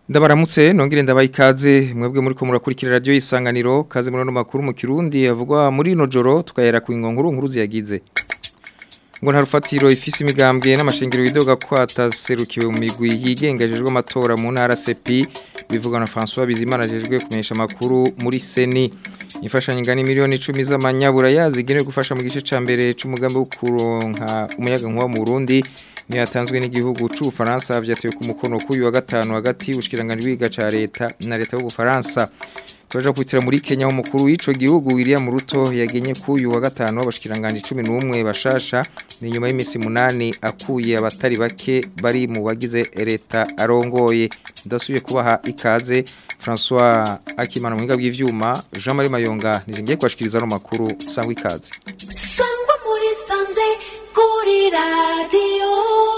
Ndabaramutse nongere ndabaye ikaze mwebwe muri ko murakurikira radio isanganiro kaze muri no makuru mu Kirundi avugwa muri no joro tukayera ku ingonguru nkuru ziyagize ngo nta rufatiro ifise imigambwe n'amashengero widoga kwata serukiwe mu migwi yigengejejwe amatora mu ntara CP bivuga na François Bizimana jejwe kumenyesha makuru muri Seni imfashanyo ingana miliyoni 10 z'amanyabura yazigenewe gufasha mu gice ca mbere c'umugambi wo kuronka umuyaga nkuba mu Burundi ni yatanzwe n'igihugu c'u Faransa vyatuye ku mukono k'uyu wa gatanu hagati ubushikiranganje bwiga ca leta na leta y'u Faransa Tuwaja kwitira muri Kenya ho mukuru w'ico gihugu William Ruto yagenye kuyu wa gatano abashikiranganje 11 bashasha ni nyuma y'imisi munani akuye abatari bake bari mu bagize leta arongoye ndasubiye kubaha ikaze François Akimana muhinga bw'ivyuma Jean Marie Mayonga nije ngiye kwashikiriza no makuru sangwa ikaze Sangwa muri sanze kuri radio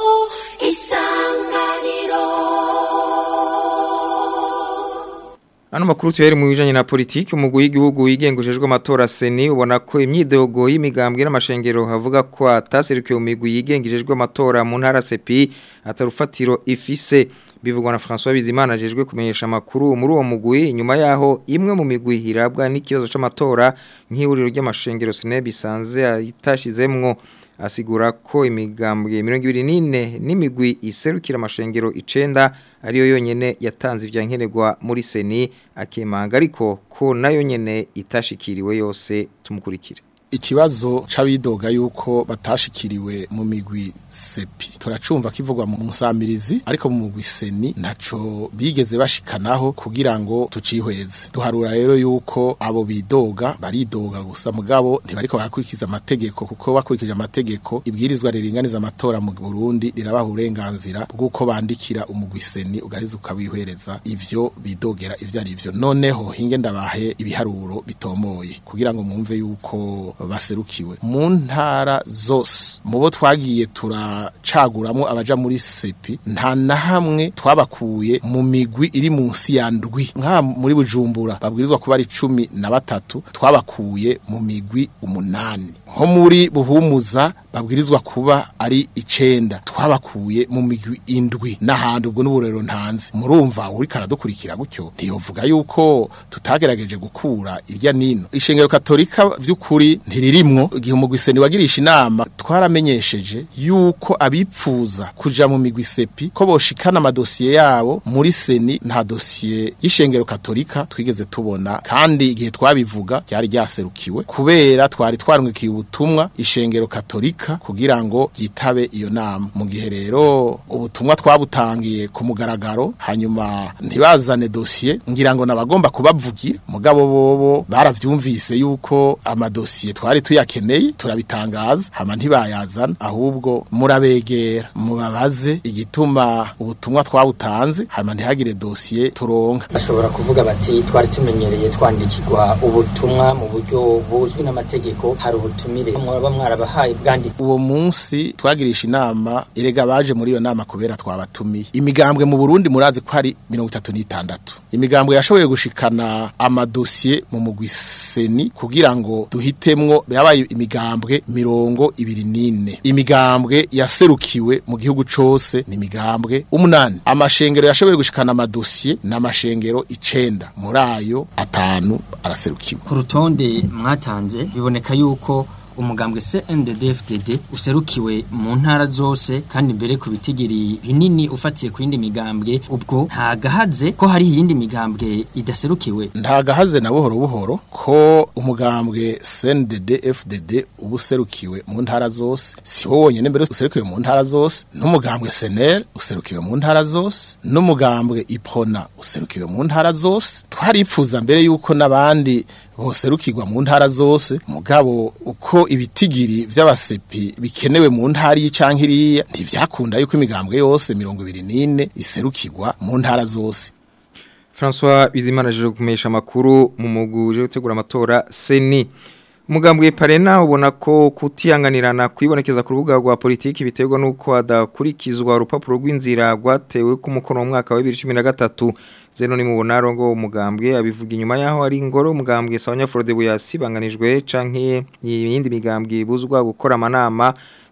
isanganiro Ano makuru tuyari mu bijanye na politiki umugwi w'igihugu yigengujejwe amatora seni ubona ko imyidogo y'imigambwe n'amashengero havuga ko ataserukiye mu migwi yigengejejwe amatora mu ntara CP atarufatiro ifise bivugwa na François Bizimana jejwe kumenyesha makuru muri uwo mugwi nyuma yaho imwe mu migwi hirabwa n'ikibazo c'amatora nk'ihuriro ry'amashengero sene bisanze itashizemwo asigura ko imigambwe 24 n'imigwi iserukira amashengero icenda ariyo yonyene yatanze ivyankenerwa muri seni akemanga ariko ko nayo nyene itashikiriwe yose tumukurikire ikibazo c'abidoga yuko batashikiriwe mu migwi sepi turacumva kivugwa mu musamirizi ariko mu mugwi seni ntaco bigeze bashikanaho kugira ngo tucihweze duharura rero yuko abo bidoga baridoga gusa mugabo ntibariko barakurikiza amategeko kuko bakurikije amategeko ibwirizwa riringaniza amatora mu Burundi rirabaha uburenganzira bw'uko bandikira umugwi seni ugaheza ukabihwereza ivyo bidogera ivyo ari vyo noneho hinge ndabahe ibiharuro bitomoye kugira ngo mwumve yuko baserukiwe mu ntara zose mu bo twagiye turacaguramwo abaja muri sepi nta na hamwe twabakuye mu migwi iri munsi ya ndwi nka muri bujumbura babwirizwa kuba ari cumi na batatu twabakuye mu migwi umunani nko muri buhumuza babwirizwa kuba ari icenda twabakuye mu migwi indwi n'ahandi ubwo n'uburero ntanze murumva uri karadukurikira gutyo ntiyovuga yuko tutagerageje gukura irya nino ishengero katolika vy'ukuri ntiririmwo igihe umugwiseni wagirisha inama twaramenyesheje yuko abipfuza kuja mu migwi sepi ko boshikana amadosiye yabo muri seni nta dosiye y'ishengero katolika twigeze tubona kandi igihe twabivuga ryari ryaserukiwe kubera twari twarungikiye ubutumwa ishengero katolika kugira ngo yitabe iyo nama mu gihe rero ubutumwa twabutangiye ku mugaragaro hanyuma ntibazane dosiye ngira ngo nabagomba kubavugira mugabo bobo baravyumvise yuko amadosiye twari tuyakeneye turabitangaza hama ntibayazana ahubwo murabegera mubabaze igituma ubutumwa twabutanze hama ntihagire dosiye turonka bashobora kuvuga bati twari tumenyereye twandikirwa ubutumwa mu buryo buzwi n'amategeko hari ubutumire mwaba mwarabahaye bwanditse uwo munsi twagirisha inama erega baje muri iyo nama kubera twabatumiye imigambwe mu Burundi murazi ko hari 36 imigambwe yashoboye gushikana amadosiye mu mugwi seni kugira ngo duhitemwo yabaye imigambwe mirongo ibiri n'ine imigambwe yaserukiwe mu gihugu cose ni imigambwe umunani amashengero yashoboye gushikana amadosiye n'amashengero icenda muri ayo atanu araserukiwe ku rutonde mwatanze biboneka yuko umugambwe CNDD-FDD userukiwe mu ntara zose kandi mbere ku bitigiri binini ufatiye ku yindi migambwe ubwo nta gahaze ko hari iyindi migambwe idaserukiwe nta gahaze na buhoro buhoro ko umugambwe CNDD-FDD uba userukiwe mu ntara zose si wo wonyene mbere userukiwe mu ntara zose n'umugambwe SNL userukiwe mu ntara zose n'umugambwe IPRONA userukiwe mu ntara zose twaripfuza mbere yuko n'abandi boserukirwa mu ntara zose mugabo uko ibitigiri vy'abasepi bikenewe mu ntara y'icyanke iriya ntivyakunda yuko imigambwe yose 24 iserukirwa mu ntara zose François Bizimana jeje kumesha makuru mu muguje gutegura amatora seni Umugambwe parena ubona ko kutiyanganirana kwibonekeza ku rubuga rwa politiki biterwa nuko adakurikizwa urupapuro rw'inzira rwatewe ku mukono mu mwaka wa 2013 zeno ni mubona rongo umugambwe abivuga inyuma yaho ari ingoro umugambwe Sawanya Frode buyasibanganijwe canke yindi migambwe ibuzwa gukora amanama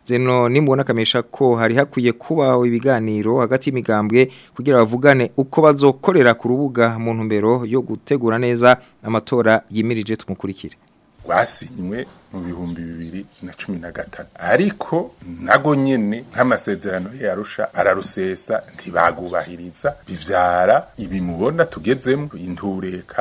zeno nimbona kamesha ko hari hakwiye kubaho ibiganiro hagati y'imigambwe kugira bavugane uko bazokorera ku rubuga mu ntumbero yo gutegura neza amatora yimirije tumukurikire rwasinywe mu bihumbi bibiri na cumi na gatatu ariko nago nyene nk'amasezerano yarusha ararusesa ntibagubahiriza bivyara ibi mubona tugezemo intureka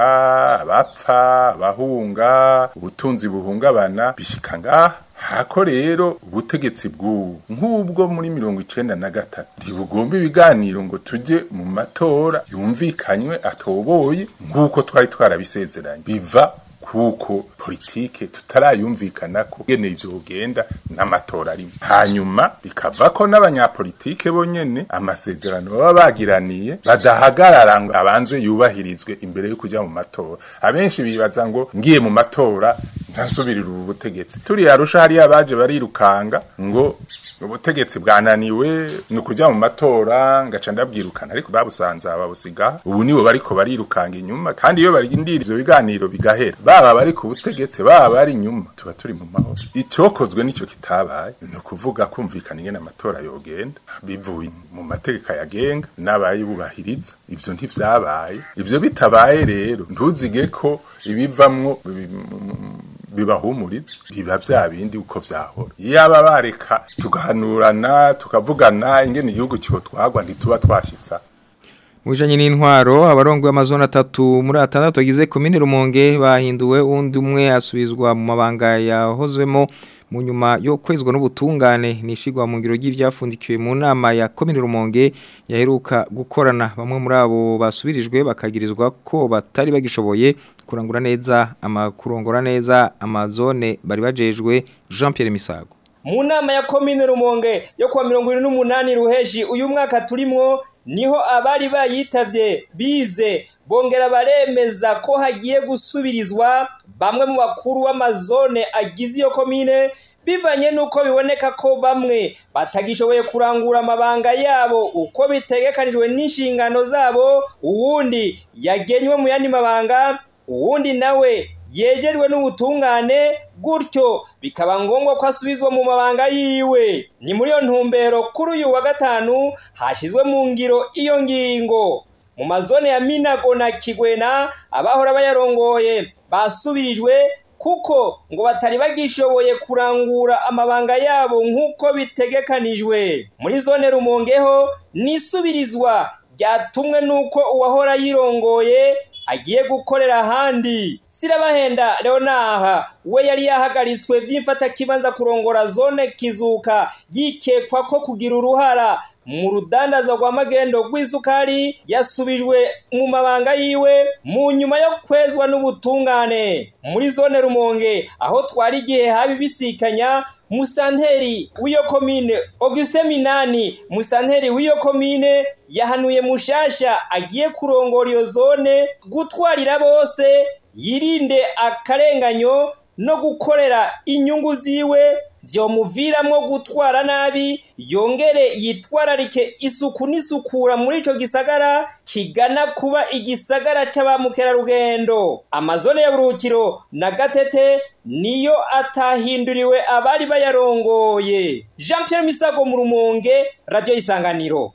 abapfa abahunga ubutunzi buhungabana bishika ngaha hako rero ubutegetsi bw'ubu nk'ubwo muri mirongo icenda na gatatu ntibugomba ibiganiro ngo tujye mu matora yumvikanywe atoboye nk'uko twari twarabisezeranye biva kuko politike tutarayumvikana ko gene ivyo ugenda n'amatora arimo hanyuma bikava ko n'abanyapolitike bonyene amasezerano baba bagiraniye badahagarara ngo abanze yubahirizwe imbere yo kuja mu matora abenshi bibaza ngo ngiye mu matora ntasubirira ubu butegetsi turi arusha hariya abaje barirukanga ngo ubutegetsi bwananiwe ni ukuja mu matora ngaca ndabwirukana ariko babusanze babusiga ubu nibo bariko barirukanga inyuma kandi iyo barindira ivyo biganiro bigahera baba bari ku butegetsi baba bari inyuma tuba turi mu mahoro icyokozwe nicyo kitabaye ni ukuvuga kumvikana ingene amatora yogenda bivuye mu mategeko yagenga n'abayibubahiriza ivyo ntivyabaye ivyo bitabaye rero ntuzige ko ibivamwo bibahumuriza biba vya bindi uko vyahora yaba bareka tugahanurana tukavugana ingene igihugu cyotwagwa ntituba twashitsa Mujanye n'intwaro abarongo y'amazona atatu muri atandatu agize komine Rumonge bahinduwe undi umwe asubizwa mu mabanga yahozwemo mu nyuma yo kwezwa n'ubutungane nishigwa mu ngiro y'ivyafundikiwe mu nama ya komine Rumonge yaheruka gukorana bamwe muri abo basubirijwe bakagirizwa ko batari bagishoboye kurangura neza amakurongora neza amazone bari bajejwe Jean Pierre Misago mu nama ya komine Rumonge yo kuwa 28 ruheshi uyu mwaka turimwo niho abari bayitavye bize bongera baremeza ko hagiye gusubirizwa bamwe mu bakuru w'amazone agize iyo komine bivanye nuko biboneka ko bamwe batagishoboye kurangura amabanga yabo uko bitegekanijwe n'inshingano zabo uwundi yagenywe mu yandi mabanga uwundi nawe yejejwe n'ubutungane gutyo bikaba ngombwa ko asubizwa mu mabanga yiwe ni muri iyo ntumbero kuri uyu wa gatanu hashyizwe mu ngiro iyo ngingo mu mazone ya minago na kigwena abahora bayarongoye basubirijwe kuko ngo batari bagishoboye kurangura amabanga yabo nk'uko bitegekanijwe muri zone rumongeho n'isubirizwa ryatumwe n'uko uwahora yirongoye agiye gukorera ahandi sirabahenda leonaha we yari yahagaritswe vy'imfata kibanza kurongora zone kizuka yikekwa ko kugira uruhara mu rudandaza rwa magendo rw'isukari yasubijwe mu mabanga yiwe mu nyuma yo kwezwa n'ubutungane muri zone rumonge aho twari igihe habi bisikanya musitanteri w'iyo komine Auguste Minani musitanteri w'iyo komine yahanuye mushasha agiye kurongora iyo zone gutwarira bose yirinde akarenganyo no gukorera inyungu ziwe byomuviramwo gutwara nabi yongere yitwararike isuku n'isukura muri ico gisagara kigana kuba igisagara c'abamukerarugendo amazone ya burukiro na gatete niyo atahinduriwe abari bayarongoye jean pierre misago mu rumonge radio isanganiro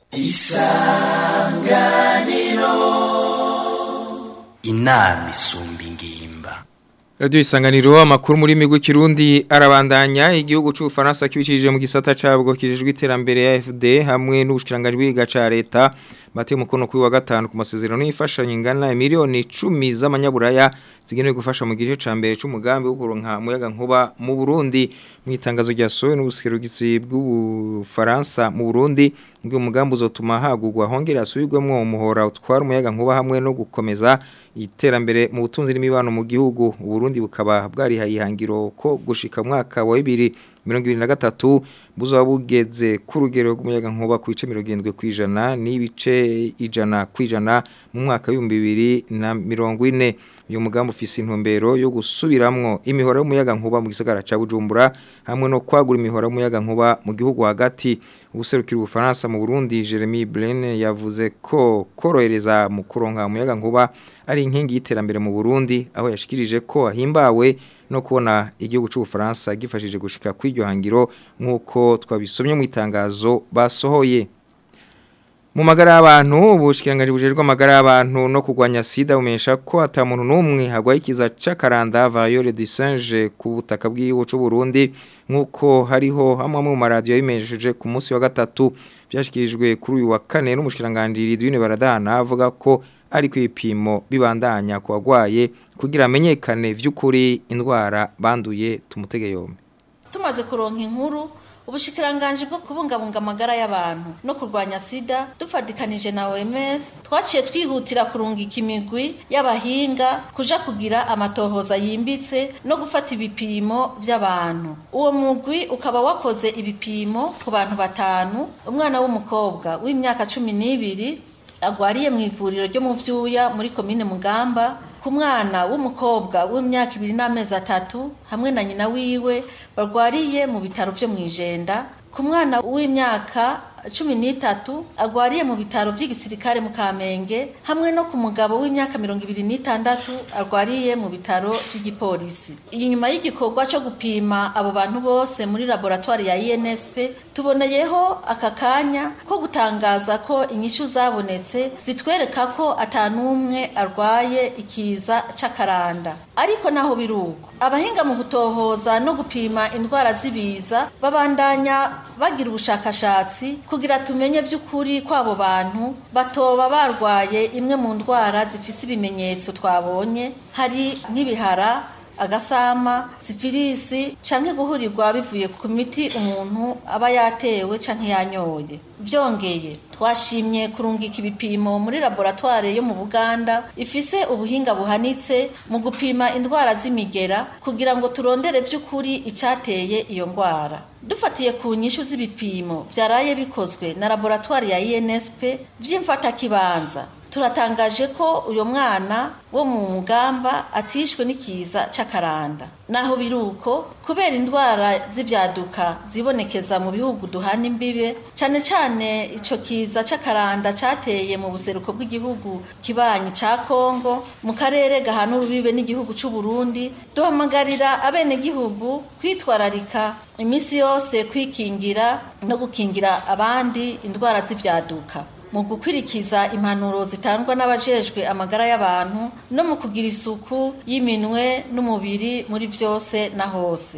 inama isumba ingimba Radio isanganiro amakuru muri migwi kirundi arabandanya igihugu c'ubufaransa kibicishije mu gisata cabwo kijejwe iterambere ya FD hamwe n'ubushikiranganje bw'iga ca leta bate mukono kuri wa gatanu ku masezerano y'ifashanyo ingana miliyoni 10 z'amanyaburaya zigenewe gufasha mu gice ca mbere c'umugambi wo kuronka muyaga nkuba mu Burundi mu itangazo rya sowe n'ubuserugizi bw'ubufaransa mu Burundi ngo umugambi uzotuma hagurwa hongera asubirwemo umuhora utwara umuyaga nkuba hamwe no gukomeza iterambere mu butunzi n'imibano mu gihugu Burundi bukaba bwarihaye ihangiro ko gushika mwaka wa 2023 buzoba bugeze ku rugero rw'umuyaga nkuba ku bice 70 kwijana n'ibice ijana kwijana mu mwaka wa 2040 uyu mugambi ufise intumbero yo gusubiramwo imihora y'umuyaga nkuba mu gisagara ca Bujumbura hamwe no kwagura imihora y'umuyaga nkuba mu gihugu hagati ubuserukira ubufaransa mu Burundi Jeremy Blaine yavuze ko korohereza mu kuronka umuyaga nkuba ari inkingi y'iterambere mu Burundi aho yashikirije ko ahimbawe no kubona igihugu cy'ubufaransa gifashije gushika kw'iryo hangiro nk'uko nk'uko twabisomye mu itangazo basohoye mu magara y'abantu ubushikiranganje bujejwe amagara y'abantu no kurwanya sida bumenyesha ko ata muntu n'umwe hagwaye ikiza c'akaranda Vayole du Singe ku butaka bw'igihugu c'u Burundi nk'uko hariho hamwe mu maradiyo yabimenyesheje ku munsi wa gatatu byashyikirijwe kuri uyu wa kane n'umushikiranganje Ridwine Baradana avuga ko ari ku ipimo bibandanya ku bagwaye kugira amenyekane vy'ukuri indwara banduye tumutege yombi tumaze kuronka inkuru ubushikiranganje bwo kubungabunga amagara y'abantu no kurwanya sida dufatikanije na OMS twaciye twihutira kurungika imigwi y'abahinga kuja kugira amatohoza yimbitse no gufata ibipimo by'abantu uwo mugwi ukaba wakoze ibipimo ku bantu batanu umwana w'umukobwa w'imyaka cumi n'ibiri agwariye mu ivuriro ryo mu vyuya muri komine mugamba ku mwana w'umukobwa w'imyaka ibiri n'amezi atatu hamwe na nyina wiwe barwariye mu bitaro vyo mu ijenda ku mwana w'imyaka cumi n'itatu agwariye mu bitaro by'igisirikare mu kamenge hamwe no ku mugabo w'imyaka mirongo ibiri n'itandatu arwariye mu bitaro by'igipolisi inyuma y'igikorwa cyo gupima abo bantu bose muri laboratoire ya INSP tuboneyeho aka kanya ko gutangaza ko inyishu zabonetse zitwereka ko atanumwe arwaye ikiza c'akaranda ariko naho biruko abahinga mu gutohoza no gupima indwara z'ibiza babandanya bagira ubushakashatsi kugira tumenye by'ukuri kw'abo bantu batoba barwaye imwe mu ndwara zifise ibimenyetso twabonye hari nk'ibihara agasama sifilisi canke guhurirwa bivuye ku miti umuntu aba yatewe canke yanyoye vyongeye twashimye kurungika ibipimo muri laboratoire yo mu Buganda ifise ubuhinga buhanitse mu gupima indwara z'imigera kugira ngo turondere vy'ukuri icateye iyo ndwara dufatiye ku nyishu z'ibipimo vyaraye bikozwe na laboratoire ya INSP vy'imfatakibanza turatangaje ko uyu mwana wo mu mugamba atishwe n'ikiza c'akaranda naho biruko kubera indwara z'ivyaduka zibonekeza mu bihugu duhana imbibe cane cane ico kiza c'akaranda cateye mu buseruko bw'igihugu kibanyi ca Kongo mu karere gahana urubibe n'igihugu c'u Burundi duhamagarira abene gihugu kwitwararika imisi yose kwikingira no gukingira abandi indwara z'ivyaduka mu gukwirikiza impanuro zitangwa n'abajejwe amagara y'abantu no mu kugira isuku y'iminwe n'umubiri muri vyose na hose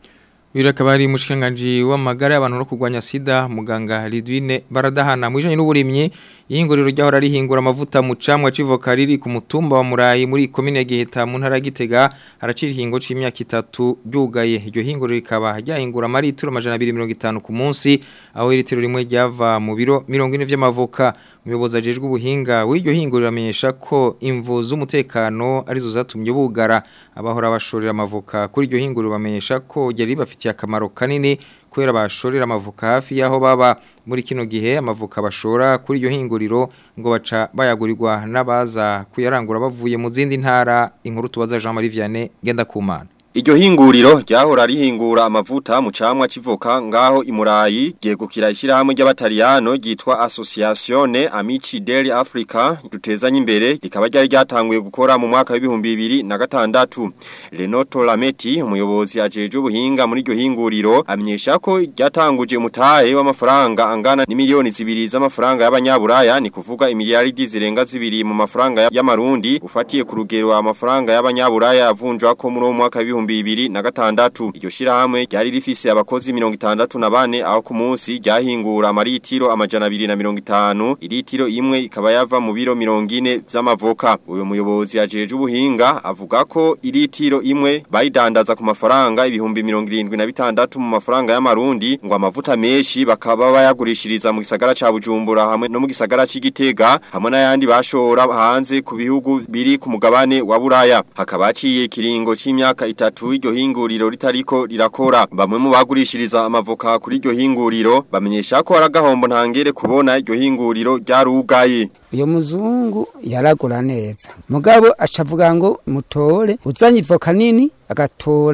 Uyu akaba ari mushikanganje w'amagara y'abantu no kurwanya sida muganga Lidwine baradahana mwijanye n'uburimyi ihinguriro ryahora rihingura amavuta mu camwa civoka riri ku mutumba wa Murayi muri commune ya Giheta mu ntara ya Gitega haracira ihingo c'imyaka itatu ryugaye iryo hinguriro rikaba ryahingura amaritiro amajana 250 ku munsi aho iritiro rimwe ryava mu biro 40 vy'amavoka umuyobozi ajejwe ubuhinga w'iryo hinguriro amenyesha ko imvu z'umutekano arizo zatumye bugara abahora bashorera amavoka kuri iryo hinguriro bamenyesha ko ryari bafitiye akamaro kanini kubera bashorera amavoka hafi y'aho baba muri kino gihe amavoka bashora kuri iryo hinguriro ngo baca bayagurirwa n'abaza kuyarangura bavuye mu zindi ntara inkuru tubaza Jean Marie Vianney genda kumana Iryo hinguriro ryahora rihingura amavuta mu camwa civoka ngaho imurayi ryegukira ishirahamwe ry'abataliyano ryitwa Associazione Amici degli Africa dutezanye imbere rikaba ryari ryatanguye gukora mu mwaka w'ibihumbi bibiri na gatandatu Renato Lameti umuyobozi ajeje ubuhinga muri iryo hinguriro amenyesha ko ryatanguje umutahe w'amafaranga angana n'imiliyoni zibiri z'amafaranga y'abanyaburaya ni kuvuga imiliyaridi zirenga zibiri mu mafaranga y'amarundi ufatiye ku rugero amafaranga y'abanyaburaya avunjwa ko muri uwo mwaka w'ibihumbi bibiri na gatandatu iryo shirahamwe ryari rifise abakozi mirongo itandatu na bane aho ku munsi ryahingura amaritiro amajana abiri na mirongo itanu iritiro imwe ikaba yava mu biro mirongo ine vy'amavoka uyu muyobozi ajeje ubuhinga avuga ko iritiro imwe bayidandaza ku mafaranga ibihumbi mirongo irindwi na bitandatu mu mafaranga y'amarundi ngo amavuta menshi bakaba bayagurishiriza mu gisagara ca Bujumbura hamwe no mu gisagara c'Igitega hamwe n'ayandi bashora hanze ku bihugu biri ku mugabane wa Buraya hakaba haciye ikiringo c'imyaka itatu iryo hinguriro ritariko rirakora bamwe mu bagurishiriza amavoka kuri iryo hinguriro bamenyesha ko aragahombo ntangere kubona iryo hinguriro ryarugaye uyo muzungu yaragura neza mugabo acavuga ngo mutore uzanye ivoka nini agatora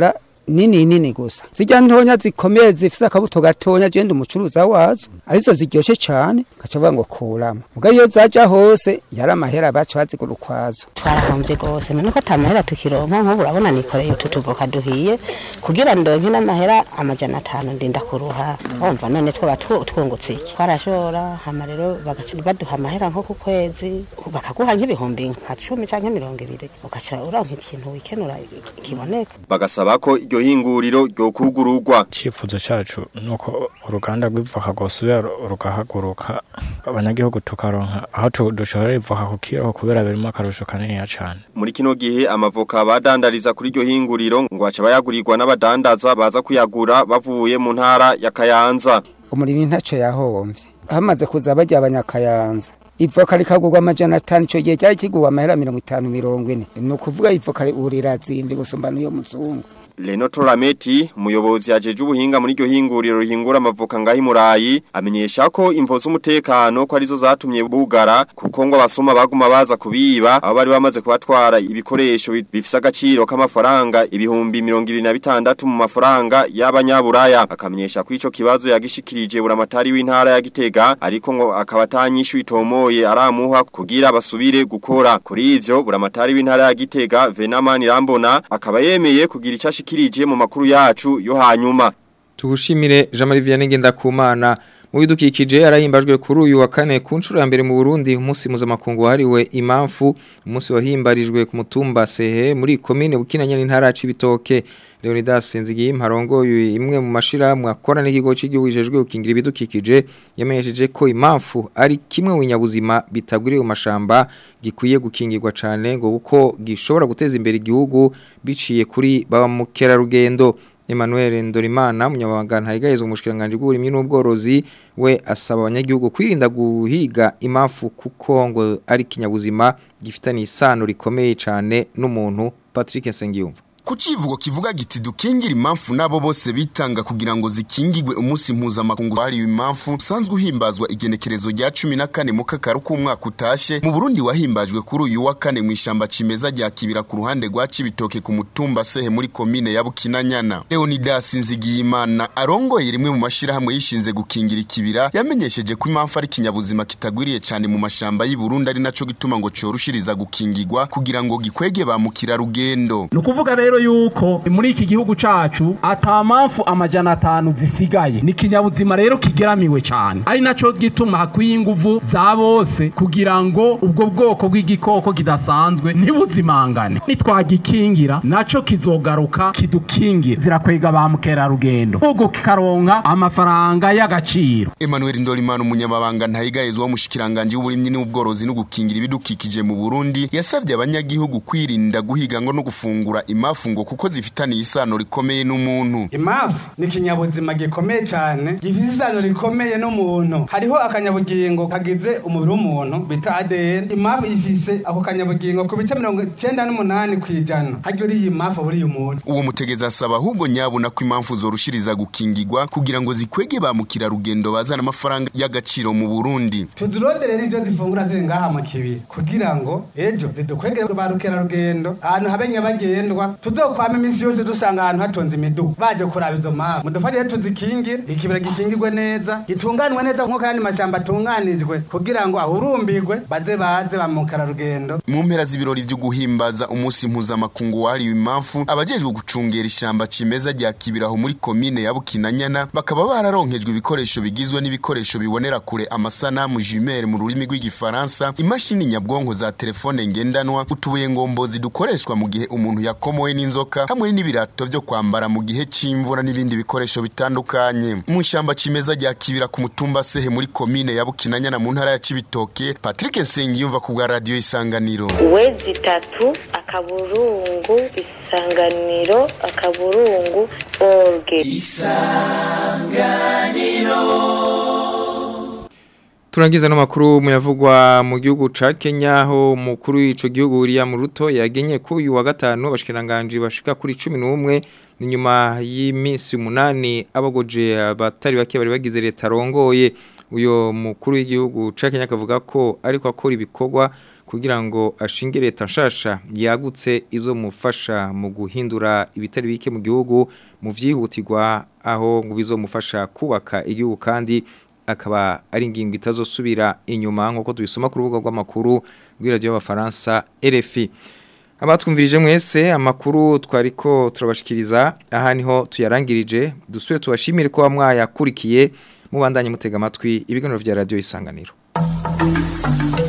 nini nini gusa zijya ntonya zikomeye zifise akabuto gatonya je ndi umucuruza wazo arizo ziryoshe cane gaca bavuga ngo kuramo mugabo iyo zaja hose yari amahera baca bazigura ukwazo twarahombye rwose none ko atamahera tukironka nk'ubu urabona nikoreye utu tuvoka duhiye kugira ndonke n'amahera amajana atanu ndinda kuruha wumva none twaba twu- twungutse iki twarashora hama rero bagaca baduha amahera nko ku kwezi bakaguha nk'ibihumbi nka cumi canke mirongo ibiri ugaca uronka ikintu wikenura kiboneka bagasaba ko iryo hinguriro ryo kugururwa icyifuzo cyacu ni uko uruganda rw'ivoka rwosubira rugahaguruka abanyagihugu tukaronka aho tu- dushorera ivoka ku kiro kubera birimo akarusho kaniniya cyane muri kino gihe amavoka badandariza kuri iryo hinguriro ngo aca bayagurirwa n'abadandaza baza kuyagura bavuye mu ntara ya Kayanza umurimyi ntaco yahomvye hamaze kuza bajya abanyakayanza ivoka rikagurwa amajana atanu ico gihe cyari kigurwa amahera mirongo itanu mirongo ine ni ukuvuga ivoka ubu rirazimvye gusumba n'iyo muzungu Leno Torameti, umuyobozi yajeje ubuhinga muri iryo hinguriro rihingura amavoka ngahi murayi, amenyesha ko imvo z'umutekano ko arizo zatumye bugara kuko ngo abasoma baguma baza kubiba abo bari bamaze kubatwara ibikoresho bi- bifise agaciro k'amafaranga ibihumbi 26 mu mafaranga y'abanyaburaya akamenyesha ko ico kibazo yagishikirije buramatari w'intara ya Gitega ariko ngo akaba atanyishu itomoye aramuha kugira basubire gukora kuri ivyo buramatari w'intara ya Gitega Venamani Rambona akaba yemeye kugira icashikirije mu makuru yacu yo hanyuma Tugushimire Jean-Marie Vianney Ngendakumana mu bidukikije arahimbajwe kuri uyu wa kane ku nshuro ya mbere mu Burundi umunsi mpuzamakungu wahariwe imamfu umunsi wahimbarijwe ku mutumba Sehe muri komine Bukinanya n'intara ya Cibitoke Leonidas Senzigiye mparongoye imwe mu mashira mu akora n'ikigo cy'igihugu cijejwe gukingira ibidukikije yamenyesheje ko imamfu ari kimwe mu binyabuzima bitagwiriye mu mashamba gikwiye gukingirwa cane ngo kuko gishobora guteza imbere igihugu biciye kuri ba mukerarugendo Emmanuel Ndorimana umunyamabanga ntayigayezwe umushikiranganje bw'uburimyi n'ubworozi we asaba abanyagihugu kwirinda guhiga imamfu kuko ngo ari kinyabuzima gifitanye isano rikomeye cyane n'umuntu Patrick Nsengiyumva ku kivugo kivuga giti dukingira impamvu nabo bose bitanga kugira ngo zikingirwe umunsi mpuzamakungu wahariwe impamvu usanzwe uhimbazwa igenekerezo rya cumi na kane mu kakaru k'umwaka utashe mu burundi wahimbajwe kuri uyu wa kane mu ishamba cimeza rya kibira ku ruhande rwa cibitoke ku mutumba sehe muri komine ya bukinanyana leonidas nzigiyimana arongoye rimwe mu mashirahamwe yishinze gukingira ikibira yamenyesheje ko impamvu ari ikinyabuzima kitagwiriye cyane mu mashamba y'i burundi ari naco gituma ngo corushiriza gukingirwa kugira ngo gikwege ba mukerarugendo ni ukuvuga rero yuko muri iki gihugu cacu ata mpamvu amajana atanu zisigaye ni ikinyabuzima rero kigeramiwe cyane ari naco gituma hakwiye inguvu za bose kugira ngo ubwo bwoko bw'igikoko kidasanzwe ntibuzimangane nitwagikingira naco kizogaruka kidukingira zirakwega ba mukerarugendo ubwo kikaronka amafaranga y'agaciro Emmanuel Ndorimana umunyamabanga ntayigayezwa w'umushikiranganje w'uburimyi n'ubworozi no gukingira ibidukikije mu Burundi yasavye abanyagihugu kwirinda guhiga ngo no gufungura imafu ngo kuko zifitaniye isano rikomeye n'umuntu imafu ni ikinyabuzima gikomeye cyane gifite isano rikomeye n'umuntu hariho akanyabugingo kagize umubiri w'umuntu bita ADN imafu ifise ako kanyabugingo ku bice mirongo icenda n'umunani ku ijana haryo uriye imafu buriye umuntu uwo mutegeza asaba ahubwo nyabuna ko impamvu zorushiriza gukingirwa kugira ngo zikwege ba mukerarugendo bazana amafaranga y'agaciro mu Burundi tuzirondere n'ivyo zifungura ziri ngaha mu kibiri kugira ngo ejo zidukwegere ba rukerarugendo ahantu habe nyabagendwa tuzokwama iminsi yose dusanga ahantu hatonze imidugu baje kuraba izo mpamvu mudufashe tuzikingire ikibira gikingirwe neza gitunganwe neza nk'uko ayandi mashamba atunganijwe kugira ngo ahurumbirwe baze baze ba mukerarugendo mu mpera z'ibirori vyo guhimbaza umunsi mpuzamakungu wahariwe impamvu abajejwe gucungera ishamba cimeza rya kibiraho muri komine ya bukinanyana bakaba bararonkejwe ibikoresho bigizwe n'ibikoresho bibonera kure amasanamu jumere mu rurimi rw'igifaransa imashini nyabwonko za telefone ngendanwa utubuye ngombozi dukoreshwa mu gihe umuntu yakomowe n'inzoka hamwe n'ibirato vyo kwambara mu gihe c'imvura n'ibindi bikoresho bitandukanye mu ishamba cimeza rya kibira ku mutumba sehe muri komine ya bukinanyana mu ntara ya cibitoke patrick nsengiyumva ku bwa radiyo isanganiro wezi itatu akaburungu isanganiro akaburungu orge Turangiza no makuru muyavugwa mu gihugu ca Kenya aho mukuru w'ico gihugu William Ruto yagenye ku uyu wa gatanu abashikiranganje bashika kuri 11 ni nyuma y'iminsi umunani abagoje abatari bake bari bagize leta rongoye uyo mukuru w'igihugu ca Kenya akavuga ko ariko akora ibikorwa kugira ngo ashinge leta nshasha yagutse izo mufasha mu guhindura ibitari bike mu gihugu mu vyihutirwa aho ngo bizomufasha kubaka igihugu kandi akaba ari ingingo itazosubira inyuma nkuko tubisoma ku rubuga rw'amakuru rw'iradio y'abafaransa RFI abatwumvirije mwese amakuru twariko turabashikiriza aha niho tuyarangirije dusubire tubashimire ko mwayakurikiye mubandanye mutega amatwi ibiganiro vya radio isanganiro